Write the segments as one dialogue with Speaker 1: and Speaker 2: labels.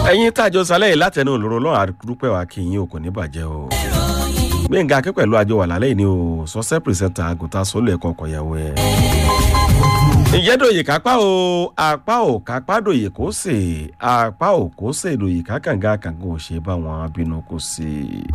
Speaker 1: ẹ̀yin tájọ sálẹ̀ yìí látẹnu òlòrò lọ́wọ́ àdúpẹ́ wa kì í yín o kò ní bàjẹ́ o. gbẹ̀ngà akẹ́ pẹ̀lú àjọ wà lálẹ́ yìí ni o sọ́sẹ́ pìrìsẹ́ńtà àgùntà sólù ẹ̀kọ́ ọkọ̀yàwó ẹ̀. ìjẹ́ dòye kápá o apá ò kápá dòye kó sè apá ò kó sè dòye kákàǹgà kàǹgà ò ṣe bá wọn bínú kó sè.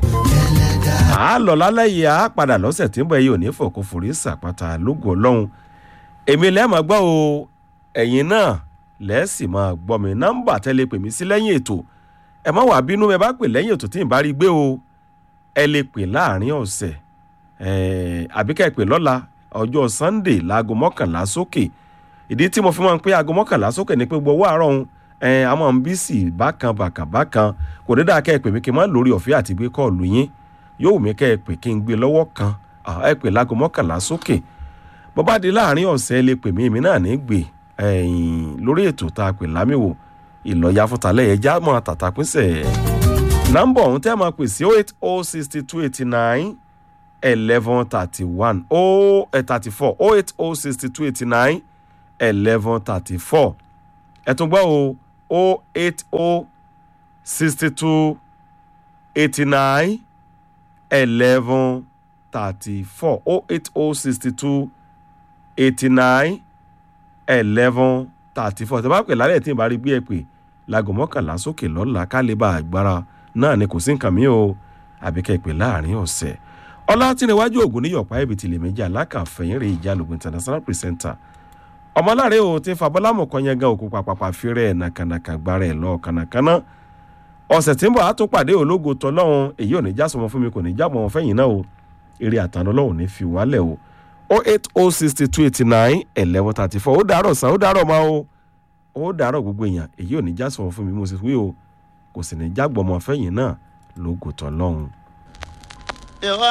Speaker 1: à á lọ lálẹ́ yìí à á padà lọ́sẹ̀ tí ń bọ̀ yìí ò ní fòkó forí sàpàtà lógo ọlọ́run èmi lẹ́ẹ̀mọ́ gbọ́ o ẹ̀yin náà lẹ́ẹ̀sì máa gbọ́ mi nọ́mbà tẹ́lẹ̀ pè mí sí lẹ́yìn ètò ẹ má wàá bínú ẹ bá pè lẹ́yìn ètò tí n bá rí gbé o ẹ lè pè láàrin ọ̀sẹ̀ àbí ká ẹ pè lọ́la ọjọ́ sunday láago mọ́kànlá sókè ìdí tí mo fi máa ń pé aago mọ́kànlá sókè ni pé gbowó àárọ̀ òun a máa ń bí sí bákan bàkàn bákan kò ní dáa ká ẹ pè mí kí n má lórí ọ̀fẹ́ àti gbé kọ́ọ̀lù yín yóò wù mí ká ẹ pè kí n gbé lọ́wọ́ kan ẹ pè láago mọ́kànlá sókè bó bá di láàrin ọ̀sẹ̀ ẹ lè pè mí èmi náà ní gbé lórí ètò tá a pè lámìwò ìlọ́yà fúntalẹ̀ ẹ̀já mọ́ tàtàpínsẹ̀ nọ́mbà ọ̀hún tẹ́ máa pè sí oh eight oh sixty two eighty nine eleven thirty one oh thirty four oh eight oh sixty two eighty nine eleven thirty four ẹ tún gbọ́ o oh eight oh sixty two eighty nine eleven thirty four oh eight oh sixty two eighty nine eleven thirty four tẹ́bá pè lálẹ́ tí n bá rí gbé ẹ pè láago mọ́kànlá sókè lọ́la ká lè bá agbára náà ni kò sí nǹkan mi o àbí kẹ́ ẹ pè láàrin ọ̀sẹ̀ ọlá tí níwájú ògùn níyọ̀pá ibi tìlẹ̀ méjì alákàfẹ́yìn rè ìjàlùgbọ̀n international presenter ọmọláre o ti fàbọ́lámù kan yẹn gan òkú pàpàpà fírẹ̀ nàkànàkà gbára ẹ̀ lọ kànàkànà ọ̀sẹ̀ tí ń bọ̀ á tún pàdé ológo tọ́lọ́hún èyí ò ní já sọmọ fún mi kò ní já mọ́ fẹ́yìn náà o eré àtàná ọlọ́run ní fi wálẹ̀ o o eight o sixty two eighty nine eleven thirty four ó dàárọ̀ sàn ó dàárọ̀ máa o ó dàárọ̀ gbogbo èèyàn èyí ò ní já sọmọ fún mi mo sì wí o kò sì ní já gbọmọ fẹ́yìn náà lógo tọ́lọ́hún.